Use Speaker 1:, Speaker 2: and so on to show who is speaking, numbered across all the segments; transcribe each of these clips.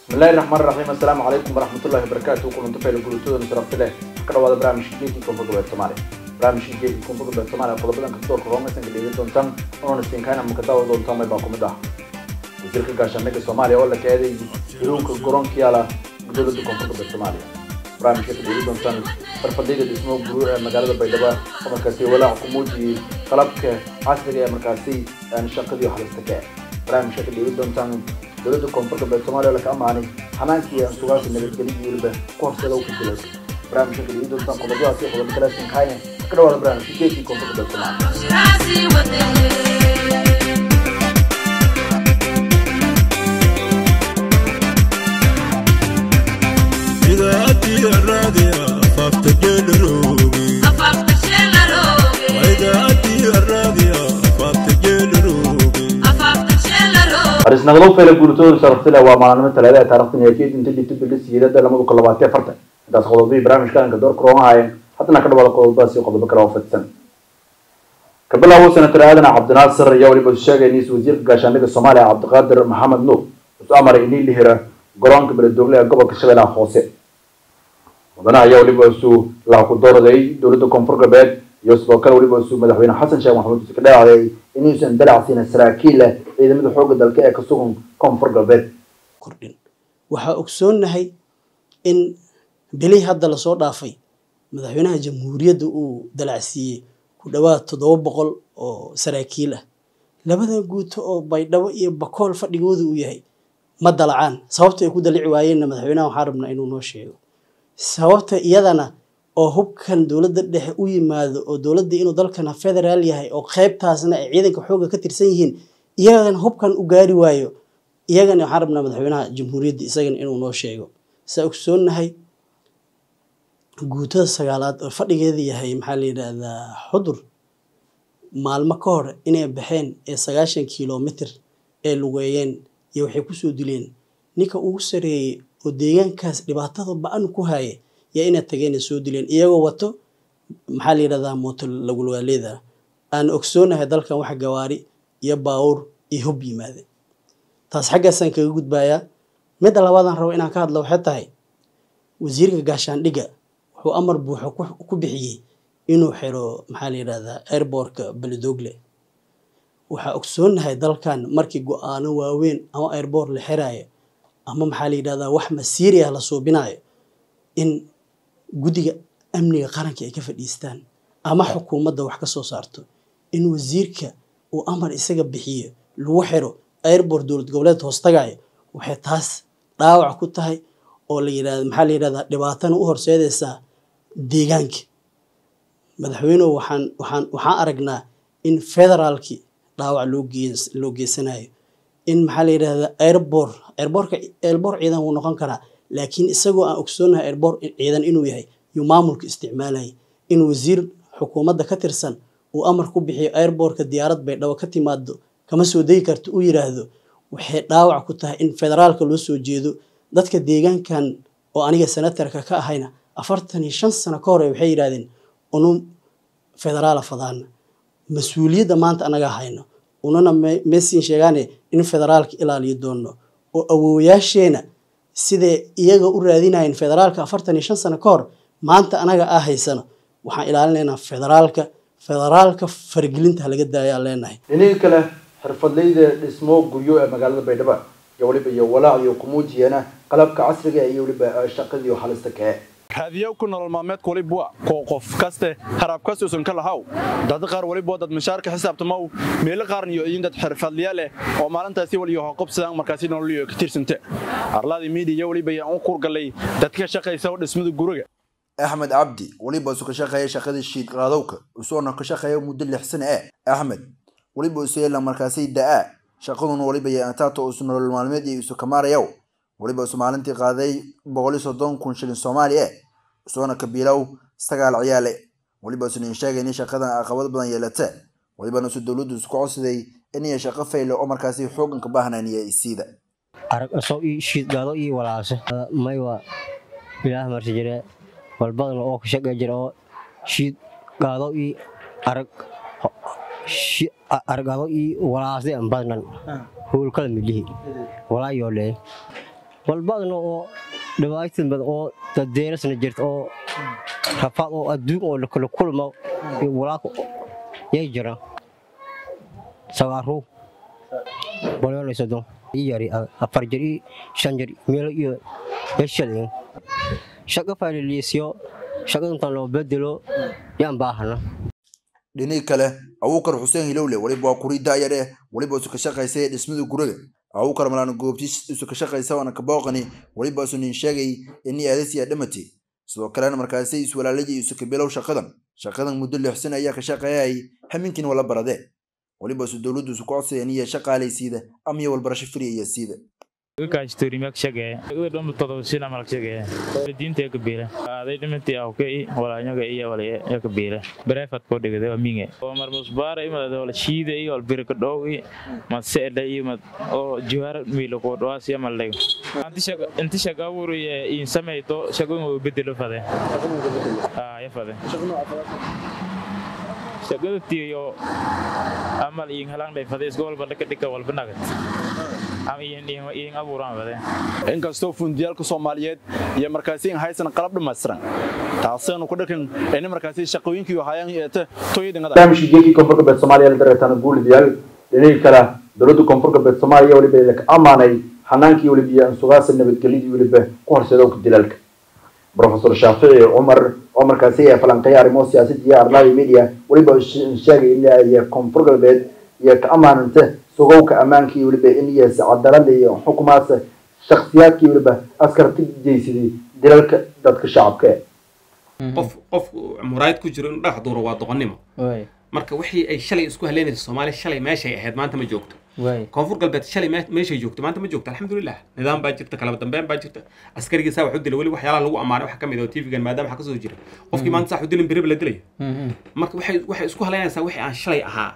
Speaker 1: bismillahi raxmaan raxiim assalaamu calaykum waraxmatullahi wabarakaatu kulanto fayla gurutooda sharafti leh ka dhawaada barnaamijka geedkii koonfur goboleed soomaaliya barnaamijka geedkii koonfur goboleed soomaaliya qodobadan kastoorka hoongaysanka dheegi doontaan oona siinkaana makadaawa doontaan may baa kumid ah wasiirka gaashaandhigga soomaaliya oo la kaaday hiruunka garoonka yaala dowladda koonfur goboleed soomaaliya barnaamijka ka dheegi doontaan farfadhiga dhismo guru ee magaalada baydhabo oo markaasi walaac ku muujiyey qalabka casriga ee markaasi shaqadii halista ka barnaamijka ka dheegi doontaan dowladda koonfur galbeed soomaaliya oo laka amaanay xanaankii aan sugaasi nabadgelyo weliba ku horseeda u kajiray barnaamijka ka dhigi doontaan qodobadaasi iyo qodobo kale sinkaaya ka dhawaada barnaamijka geedkii koonfur galbeed soomaaliya harisnaqdo fayla guuritooda sharafsile waa maalnimo talaada taarikhdan ee keed inta dhibta bili siidada lamada kun labaatan afartan intaas qodobadii barnaamijka anka door korona haayeen haddana ka dhawaada qodobadaas iyo qodobo kale oo fadsan ka bilaabo senator aadan cabdinaasir ayaa weliba sheegay nis wasiirka gaashaandhigga soomaaliya cabdiqaadir maxamed nuur wuxuu amaray inii la hira garoonka beledoogle ee gobolka shabeellaha hoose mudanaha ayaa weliba isu laha ku dooraday dowladda koonfur galbeed iyo sidoo kale weliba isu madaxweyne xasan sheekh maxamuud use ka dhaacday inuusan dalacsiina saraakiil leh ciidamada xoogga dalka ee ka sugan koonfur galbeed
Speaker 2: kordhin waxaa ogsoonnahay in bilihii hadda lasoo dhaafay madaxweynaha jamhuuriyadda uu dalacsiiyey ku dhowaad toddoba boqol oo saraakiil ah labadan guuto oo baydhabo iyo bakool fadhigooda uu yahay ma dalacaan sababta ay ku dalici waayeenna madaxweynaha waxaan rabnaa inuu noo sheego sababta iyadana oo hubkan dowladda dhexe u yimaado oo dowladda inuu dalkana federaal yahay oo qeybtaasna ay ciidanka xoogga ka tirsan yihiin iyagana hubkan u gaari waayo iyagana waxaan rabnaa madaxweynaha jamhuuriyadda isagana inuu noo sheego saa ogsoonnahay guutada sagaalaad oo fadhigeeda yahay maxaa la yidhaahdaa xudur maalmo ka hor inay baxeen ee sagaashan kilomitr ee lugeeyeen iyo waxay kusoo dileen ninka ugu sareeyey oo deegaankaas dhibaatada ba-an ku haya yaa inay tageenay soo dileen iyagoo wato maxaa la yidhahdaa mooto lagulwaaleeda aan ogsoonahay dalkan wax gawaari iyo baawur iyo hub yimaade taas xaggaasaan kaga gudbayaa midda labaadaan rabo inaan ka hadlo waxay tahay wasiirka gaashaandhigga wuxuu amar buuxo ku bixiyey inuu xiro maxaa la yidhahdaa airbortka beledogle waxaa ogsoonahay dalkan markii go-aano waaweyn ama airbort la xiraayo ama maxaa la yidhahdaa wax masiiri ah la suubinayo in guddiga amniga qaranka ay ka fadhiistaan ama xukuumadda wax ka soo saarto in wasiirka uu amar isaga bixiyo lagu xiro airbort dowlad goboleed hoostagayo waxay taas dhaawac ku tahay oo la yidhahda maxaa la yidhahdaa dhibaatana u horseedaysaa deegaanka madaxweynuhu waxaan waxaan waxaan aragnaa in federaalki dhaawac loo gee loo geysanayo in maxaa la yidhahdaa airbort airbortka airbort ciidan wuu noqon karaa laakiin isagoo aan ogsoonahay airbort ciidan inuu yahay yuu maamulka isticmaalayay in wasiir xukuumadda ka tirsan uu amar ku bixiyo airbortka diyaarad baydhabo ka timaado kama soo degi karto u yiraahdo waxay dhaawac ku tahay in federaalka loo soo jeedo dadka deegaankan oo aniga senatarka ka ahayna afartan iyo shan sano ka hore waxay yidhahdeen unu federaala fadaana mas-uuliyadda maanta anaga hayno unana mesin sheegaane in federaalka ilaaliyo doono oo awoowayaasheena siday iyaga u raadinayeen federaalka afartan iyo shan sano ka hor maanta anaga ah haysano waxaan ilaalinaynaa federaalka federaalka faragelinta halaga daayaa leenahay
Speaker 1: dhinihii kale xirfadleyda dhismo guryo ee magaalada baydhabo iyo weliba iyo walaac iyo kumuujiyana qalabka casriga iyo weliba shaqadii halista kee
Speaker 3: raadiyo ku nolol maalmeedka waliba koo qof kaste harab kastuusan ka lahaw dad qaar waliba dad mishaarka xisaabtamaw meelo qaarn iyo idin dad xirfadliya leh oo maalintaasi waliyo hoqobsadaan markaasi nololiyo ka tirsante arlaadii miidiya waliba ayaan u kurgalay dadka shaqaysa dhismada guriga
Speaker 4: axmed cabdi weliba isu ka shaqeeya shaqadii shiid qaadowka isuona ka shaqeeya muddo lix sano eh axmed weliba isu yeela markaasi da-aa shaqaduna waliba yaantaato isu nolol maalmeed iyo isu kamaarayow weliba isu maalintii qaaday boqoli soddon kun shilin soomaali eh isuona kabiilow sagaal ciyaale weliba isunin sheegay in shaqadan caqabad badan yeelata welibana isu dowladdu isku codsaday inay shaqo fayle oo markaasi xoogan ka baahnaniya isiida
Speaker 5: arag asoo ii shiid gaado ii walaase maywa ilaah marsi jire walbadan oo ka shaqey jira oo shiid gaado ii arag argado ii walaasde an badnan howlkala milihi walaa yoolee walbadna oo dhibaatan badan oo dadeerasna jirta oo rafaad oo adduun oo lakala kulmo iyo walaaka yay jiraan sagaaruw boleolay soddon ii yari afar jir ii shan jir meelo iyo yashadin shaqo faaliliisyo shaqadantan loo bedelo yaan baahana
Speaker 4: dhinii kale abuukar xuseen hilowle weliba waa kuri daayar eh weliba isu ka shaqaysay dhismada guriga abuukar malaan goobtiis isu ka shaqaysa waana ka booqani weliba isu nin sheegay inii aadasiya dhamati sidoo kalena markaasi iswalaaladii isu ka bilow shaqadan shaqadan muddo lix sana ayaa ka shaqeeyay haminkiin wala baradee weliba isu dowladdu isu ku codsaya iniya shaqaalaysiida ama iyo walbarasho firiya iyo siida
Speaker 6: kaastorimak shagee dhama todobasina malak shagee diinta ya kabiila aday dhimanti awkay walaanyaga iyo wala ya kabiila bareefad koo dhigade waa minge oo mar musbaara imad wala shiida iyo wal birka dhow i mad seedha iyo mad oo jiwaara miilo koo dhawaas ya mal dhigo inti shaga abuuriye in samayto shagoyn waa bedelo fade ya fade shagada tiyo amal iin halang dhay fade iska walba dhaka dhika walba nagad ama iin abuuraan fade
Speaker 3: inkastoo fundiyaalka soomaaliyeed iyo markaasi haysan qalab dhammaystiran taasaynu ku dhakan in markaasi shaqooyinkii hayaan eete toyidingada
Speaker 1: barnaamijka geekii koonfur galbeed soomaaliya la dareetana guulidayaal dhinihii kale dowladda koonfur galbeed soomaaliya weliba idinka ammaanay xanaankii weliba iyo ansugaasa nabadgelyadii weliba ku horseedowka dilaalka profesor shaafici cumar oo markaasi ee falanqeeya arrimo siyaasadda iyo arlaayo media weliba sheegay in iyo koonfur galbeed iyo ka ammaananta sugowka ammaankii weliba in iyo cadaalada iyo xukumaas shakhsiyaadkii weliba askarta jeysaday dilalka dadka shacabka ee
Speaker 7: qof qof muraayad ku jiro inuu dhagax duuro waa doqonnimo marka wixii ay shalay isku haleynayso soomaaliya shalay meeshay ahayd maanta ma joogto koonfur galbeed shalay me- meeshay joogto maanta ma joogto alxamdulilah nidaam baa jirta kala dambeyn baa jirta askarigii saa wax u dilay weli waxyaalaha lagu ammaanay waxa ka mid ah oo tvgan maadaama waxa kasoo jira qofkii maanta saa wax u dilin beriba la dilayo marka waxay waxay isku haleynaysaa wixii aan shalay ahaa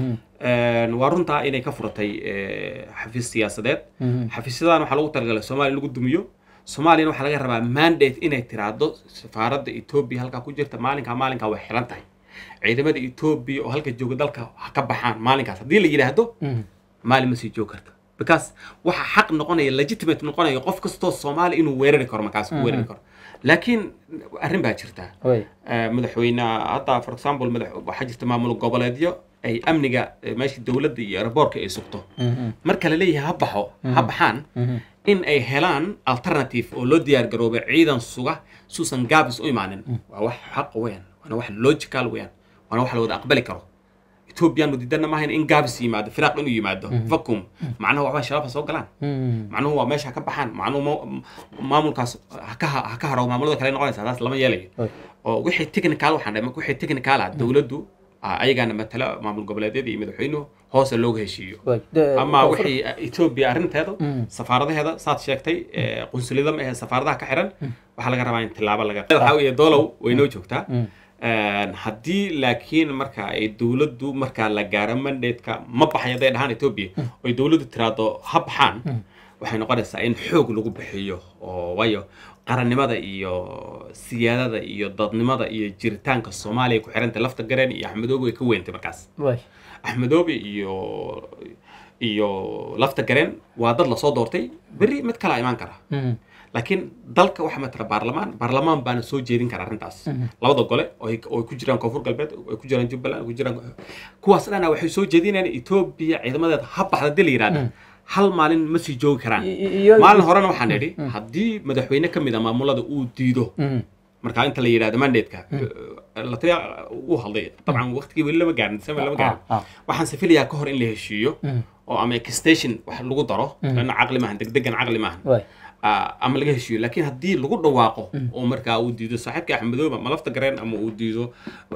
Speaker 7: waa runtaa inay ka furatay eh, xafiis siyaasadeed xafiisyadan waxaa lagu talagalay soomaaliya in lagu dumiyo soomaaliyana waxaa laga rabaa mandate inay tiraahdo safaaradda etoobiya halkaa ku jirta maalinkaa maalinkaa way xiran tahay ciidamada etoobiya oo halka jooga dalka ha ka baxaan maalinkaas haddii la yidhaahdo maalin ma sii joog karta because waxa xaq noqonaya legitimate noqonaya qof kastoo soomaali inuu weerari karo markaas ku weerari karo laakiin arrin baa jirta Eh, madaxweyne hadda for example madax waxaa jirta maamul goboleedyo ay amniga eh, meesha dowladda iyo airboortka ay sugto marka la leeyahay ha baxo ha baxaan in ay helaan alternative oo loo diyaar garoobay ciidan suga suusan gaabis u imaanin waa wax xaq weyn waana wax logical weyn waana wax la wada aqbali karo ethoobiyaanu diidana maahayn in gaabis yimaado firaaq inuu yimaado vacuum macnaha waxba shabaab ha soo galaan macnuhu waa meesha ha ka baxaan macnuhu ma- maamulkaas ha ka ha ka haro maamulada kale noqonaysa taas lama yeelayo oo wixii technical waxaan dhahay wixii technical ah dowladdu ah, ayagaana matala maamul goboleedyada iyo madaxweynuhu hoose looga heshiiyo ama wixii etoobiya arrinteeda safaaradaheeda saad sheegtay eh, qunsuliyada ma ahe safaaradaha ka xiran waxaa laga rabaa in tilaabo laga waxaa weeye doolow way noo joogtaa Een, haddii laakiin marka ay dowladdu markaa la gaaro mandatka ma baxay hadday dhahaan etoobiya oy dowladdu tiraahdo ha baxaan waxay noqonaysaa in xoog lagu bixiyo oo waayo qarannimada iyo siyaadada iyo dadnimada iyo jiritaanka soomaaliya ku xiranta lafta gareen iyo axmedoobe way ka weyntay markaas axmedoobe iyo iyo lafta gareen waa dad lasoo doortay berri mid kalaa imaan kara laakiin dalka waxaa matala baarlamaan baarlamaan baana soo jeedin kara arrintaas labada gole oo ay oo ay ku jiraan koonfur galbeed oo ay ku jiraan jubbaland oo ay ku jiraan kuwaas dhana waxay soo jeedinayaan etoobiya ciidamadeeda ha baxda dii la yidhahda hal maalin ma sii joogi karaan maalin horena waxaan idhi haddii madaxweyne ka mid a maamulada uu diido markaa inta la yidhahdo mandatka la taliya uu hadlay dabcan waqtigii weli lama gaarin december lama gaarin waxaan se filayaa ka hor in la heshiiyo oo ama extension wax lagu daro lana caqli maahan degdegan caqli maahan Ah, ama laga heshiiyo laakiin haddii lagu dhawaaqo oo markaa uu diido saaxiibka axmedooba ma lafta gareen ama uu diido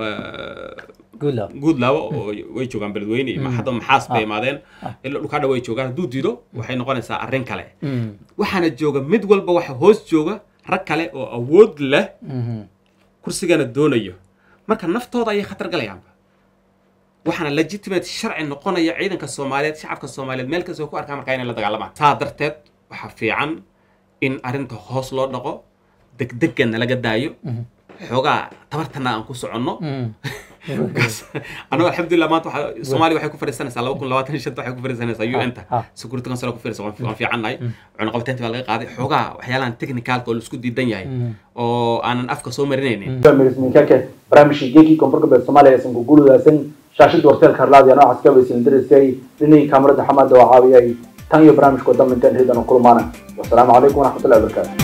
Speaker 7: guudlaawo oo way joogaan beledweyne iyo hadda maxaas bay imaadeen ilaa dhulkaadha way joogaan hadduu diido waxay noqonaysaa arrin kale waxaana jooga mid walba waxa hoos jooga rag kale oo awood leh kursigana doonayo marka naftooda ayay khatar galayaanba waxaana legitimate sharci noqonaya ciidanka soomaaliyeed shacabka soomaaliyeed meel kastoo ku arkaa markaa inay la dagaalamaan saa darteed waxaa fiican in arrinta hoos loo dhaqo degdegana laga daayo xoogaa tabartana aan ku soconno anagu alxamdulilah maanta waxa soomaaliya waxay ku fadhiisanaysaa laba kun labaatan iyo shanta waxay ku fadhiisanaysaa un ta security council ku fadhiisa waan fiicannahay cunaqabataynta baa laga qaaday xoogaa waxyaalahan technicalka oo laisku diidan yahay oo aanan afka soo marinaynin
Speaker 1: minkake barnaamijkii geekii koonfur galbeed soomaaliya aysan ku guuludaasan shaashada warteelka harlaadi noocaas ka weysan dariskay dhinihii kaamarada xamaada oo caawiyay tan iyo barnaamijkoo dambe intaan heedan kulmaana wasalaamu calaykum waraxmatullahi wabarakaatu